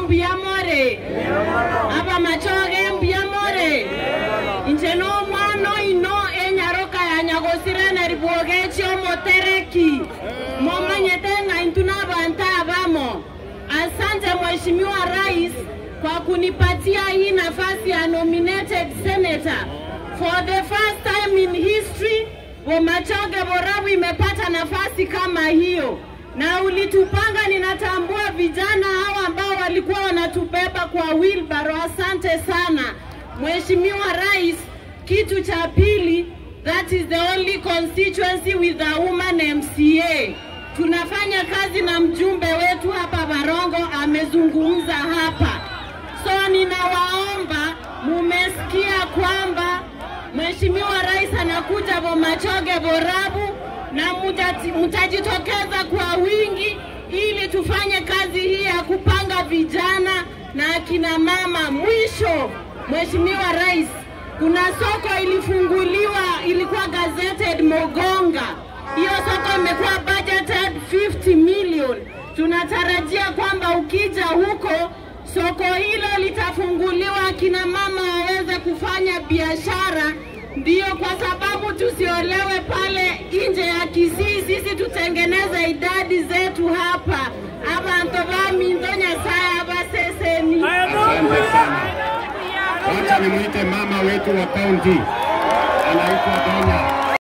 mbuyamore aba machoge mbuyamore inche no mwana ino enyaroka yanyagosirene ribuoge chiomotereki momanyete ng'aintu n'abantu abamo asante mheshimiwa rais kwa kunipatia hii nafasi ya nominated senator for the first time in history Bomachoge Borabu imepata nafasi kama hiyo, na ulitupanga. Ninatambua vijana hawa ambao walikuwa wanatubeba kwa wheelbarrow. Asante sana Mheshimiwa Rais. Kitu cha pili, that is the only constituency with a woman MCA. Tunafanya kazi na mjumbe wetu hapa Barongo, amezungumza hapa, so ninawaomba, mumesikia kwamba Mheshimiwa Rais anakuja Bomachoge Borabu na mutati- mtajitokeza kwa wingi ili tufanye kazi hii ya kupanga vijana na akina mama. Mwisho, Mheshimiwa Rais, kuna soko ilifunguliwa, ilikuwa gazetted Mogonga. Hiyo soko imekuwa budgeted 50 million. Tunatarajia kwamba ukija huko soko hilo litafunguliwa, akina mama waweze kufanya biashara. Ndiyo kwa sababu tusiolewe pale nje ya Kisii, sisi tutengeneze idadi zetu hapa abantu baminzo nyasaye abaseseni Asante sana. Wacha nimwite mama wetu wa kaunti anaitwa Donya.